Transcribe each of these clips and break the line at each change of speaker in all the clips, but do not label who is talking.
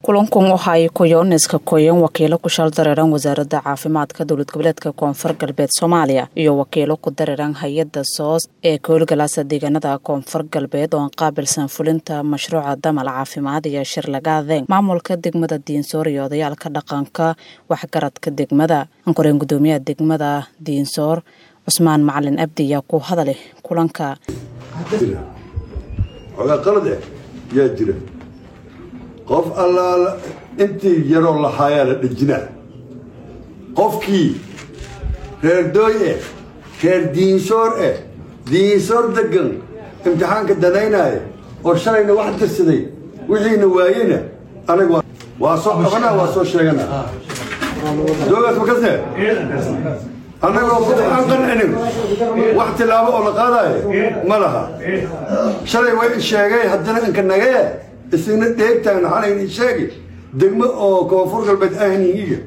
kulankun waxa ay kuyooniska koyeen wakiilo ku shal dareeran wasaaradda caafimaadka dowlad goboleedka koonfur galbeed soomaaliya iyo wakiilo ku dareeran hay-adda soos ee koolgalaasa deegaanada koonfur galbeed oo aan qaabilsan fulinta mashruuca damal caafimaad iyo shir lagaadeen maamulka degmada diinsoor iyo odayaalka dhaqanka waxgaradka degmada ankoreen gudoomiyaha degmada diinsoor cusmaan macalin abdi ayaa ku hadalay kulanka
xogaa qalad eh yaa jira qof allaala intii yaroo lahaayaa la dhejinaa qofkii reer dooy eh reer diinsoor eh diinsoor degan imtixaanka danaynaayo oo shalayna wax dirsaday wixiina waayena anaga waa soo qabanaa waa soo sheeganaa doogaas makasne annagoo qof aan qancinin wax tilaabo oo la qaadaayo ma laha shalay way sheegay haddana inka nagee isina dheegtaan xalayni sheegi degmo oo koonfur galbeed ahnigiga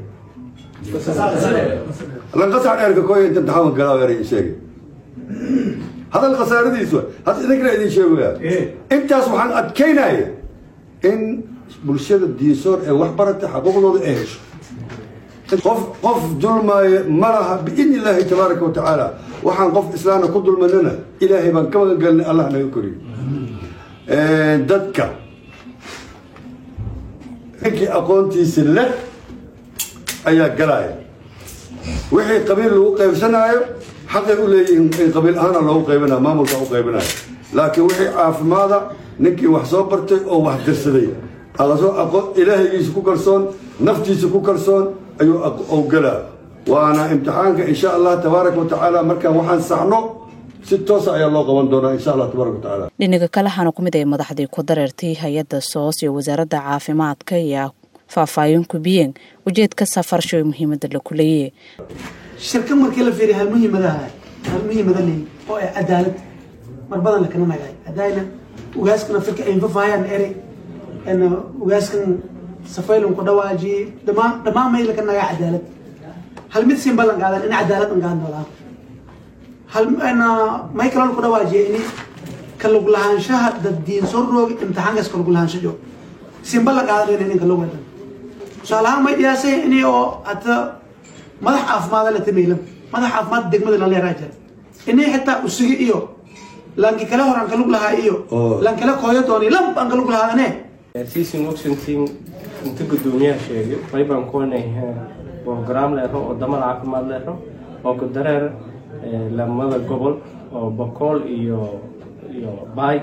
lanqasac dheerka kooya inta imtixaanka galaaweera sheegi hadal khasaaradiisu hadda idinkana idin sheegaya intaas waxaan adkaynaya in bulshada diinsoor ee wax barata xaquuqdooda ay hesho qof qof dulmaayo ma laha biidni illaahi tabaaraka wa tacaala waxaan qof islaamna ku dulmanana ilaahay baan ka magan gelnay allah naga koriyo dadka ninkii aqoontiisa leh ayaa galaya wixii qabiil lagu qaybsanaayo xaqay u leeyihiin in qabiil ahaana loogu qaybinaya maamulka u qaybinayo laakiin wixii caafimaada ninkii wax soo bartay oo wax dirsaday ilaahaygiisa ku kalsoon naftiisa ku kalsoon ayuu galaa waana imtixaanka insha allah tabaaraka wa tacaala markaan waxaan saxno si toosa ayaa loo qaban doonaa insha allah tabaaraka wa tacaala
dhinaga kale waxaana ku mid ay madaxdii ku dareertay hay-adda soos iyo wasaaradda caafimaadka ayaa faahfaahin ku biyeen ujeedka safarsho ee muhiimadda la kuleeye
shirka markii la fiiriya halmuhiimadaha halmuhiimada leey oo ay cadaalad mar badan lakana nagaay hadayna ugaaskana firka ay fafaayaan erey ugaaskan safaylun ku dhawaajiyey dhamaan dhammaan may laka nagaa cadaalad hal mid siin ballan qaadan in cadaalad an qaadan doolaa hal may kaloo ku dhawaajiyay ini kalug lahaanshaha dad diin soo roogi imtixaankaas kalug lahaansho joog siin ballan qaadan in kalug wadan tusaale ahaan may dhiyaasay ini oo hata madax caafimaada la tamaylan madax caafimaad degmada la leeraa jira ini xitaa usugi iyo lanki kale hor aan kalug lahaa iyo lan kale kooyo dooni lamb aan kalug lahaadane
siisin washington inta gudoomiyaha sheegay qaybaan kuwanay program leero oo damal caafimaad leero oo ku dareer lamada gobol oo bokool iyo iyo baay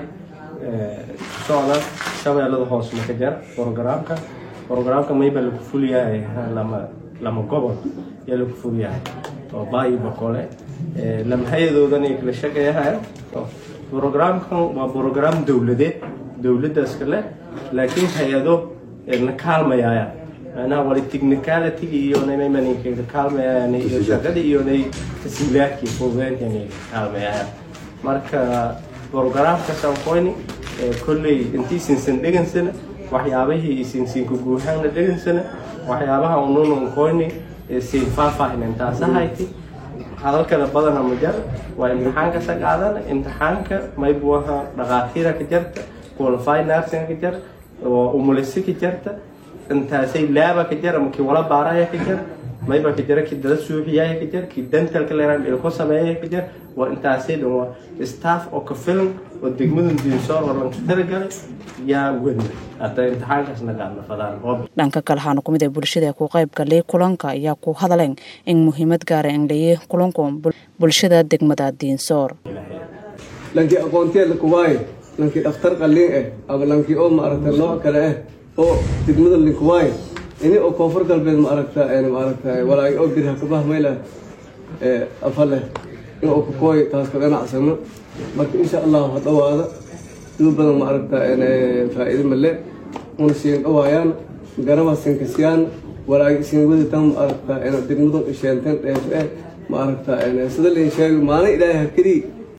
socda shabeellada hoos makajar programka programka mayba lagu fulyahay lama lama gobol yaa lagu fulyahay oo baay iyo bokoole lama hay-adoodan ay kala shaqeeyahay programkan waa program dowladeed dowladdaas kale laakiin hay-ado na kaalmayayaan macnaha wali technicality iyo naymamanka kaalmayayaan iyo shaqada iyo nay tasiilaadkii fududeynta inay kaalmayayaan marka programka sanqoyni kolley intiisinsan dhegansana waxyaabihii isinsiinka guuhaanna dhegansana waxyaabaha ununan qoyni siin faahfaahin intaasahayti hadalkana badana ma jar waa imtixaanka saqaadan imtixaanka maybuaha dhaqaatiira ka jarta qualify nursing ka jar oo umulisi ka jarta intaasay laaba ka jar ama kii wala baaraya ka jar mayba ka jara kii dala suuxiyaya ka jar kii dentalka leeran ilko sameeyaya ka jar waa intaasay dhan waa staff oo ka filan oo degmadan diinsoor oo lanka talagalay yaa wadi hata imtixaankaasna gaadna fadaan
dhanka kale waxaana kumid ay bulshada ku qayb galay kulanka ayaa ku hadaleen in muhiimad gaara in laye kulanku bulshada degmada diinsoor
lankii aqoonteed kuwaaye lankii dhakhtar qalliin eh ama lankii oo maaragta nooc kale ah oo degmada linkuwaaye ini oo koonfur galbeed maaragta maaragta walaay oo birha kabah mayla afale in oo kukooy taas ka ganacsano marka insha allahu ha dhawaada siduu badan maaragta faa'iido male una siin dhawaayaan garaba sinkasiyaan walaay siin waditan maaragta degmadu isheenteen dheefo eh maaragta sida lain sheegay maalin ilaahay hakadii